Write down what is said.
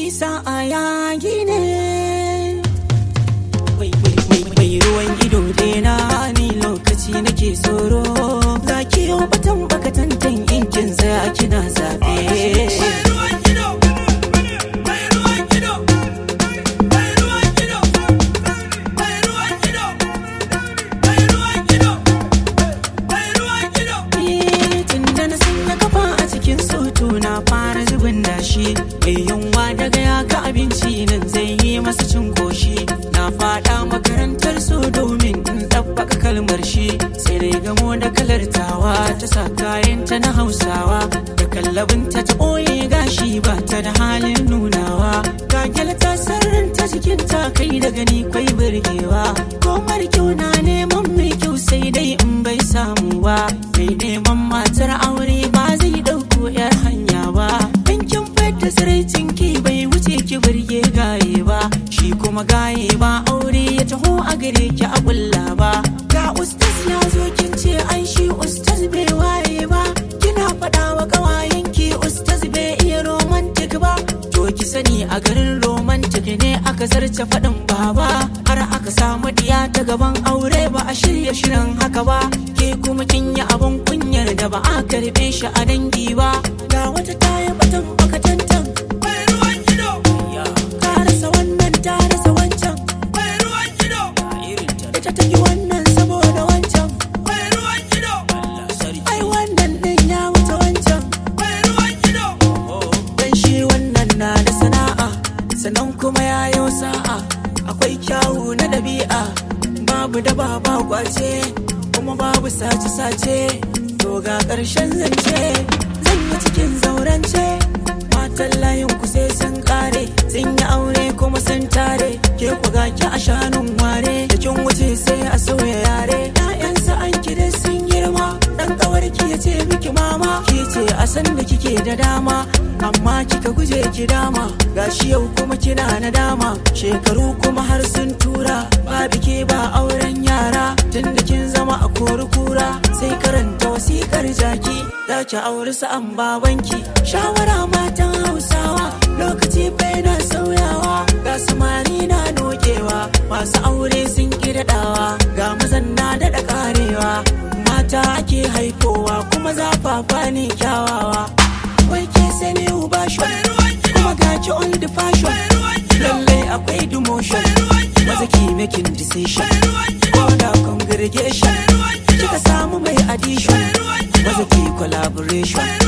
sa'a yayi ne mai ruwan ido dena ni lokaci nake tsoro za ki yau batan bakatantan inkin za kina zaɓe tunda na sanya kafa a cikin soto na fara zubin dashi mai yunwa daga ya ga abinci nan zai yi masa cin goshi na fada makarantar so domin in ɗabbaka kalmar shi sai dai gamo da kalar tawa ta sa kayanta na hausawa da kallabinta ta ɓoye gashi ba ta da halin nunawa gagel ta sarrin ta jikin ta kai da gani kwai burgewa komar kyau na neman mai kyau sai dai in bai samu ba mai neman matar aure ba zai ɗauko yar hanya ba in kin fadda tsiraicin ki bai wuce ki burge gaye ba shi kuma gaye ba aure ya taho a gare ki a kulla ba ga ustaz ya zo kin ce ai shi ustaz bai waye ba kina faɗa wa ƙawayen ki ustaz bai iya romantic ba to ki sani a garin romantic ne aka zarce faɗin baba har aka samu diya ta gaban aure ba a shirya shirin haka ba ke kuma kin yi abun kunyar da ba a karɓe shi a dangi ba ga wata taya batan bakatantan ta rasa wannan ta rasa wancan ita ta yi wannan saboda wancan ai wannan din ya wuce wancan dan shi wannan na da sana'a sannan kuma ya yi sa'a akwai kyawu na ɗabi'a babu da ba kwace kuma babu sace-sace to ga ƙarshen zance zan yi cikin zaurance matan layin ku sai sun kare sun yi aure kuma sun tare ke ku ga ki a shanun ware da kin wuce sai a sauya yare ƴaƴansa an kide sun girma dan ƙawarki ya ce miki mama ki ce a san da kike da dama amma kika guje ki dama gashi yau kuma kina na dama shekaru kuma har sun tura ba bike ba auren yara tunda kin zama a kori kura sai karanta wasikar jaki za ki auri sa'an babanki shawara matan hausawa lokaci bai na sauyawa ga samari na nokewa masu aure sun ki daɗawa ga mazan na daɗa karewa mata ake haifowa kuma zafafa ne kyawawa wai ke sani uba kuma ga ki on the fashion lallai akwai demotion maza ki making decision ko da congregation kika samu mai addition maza ki collaboration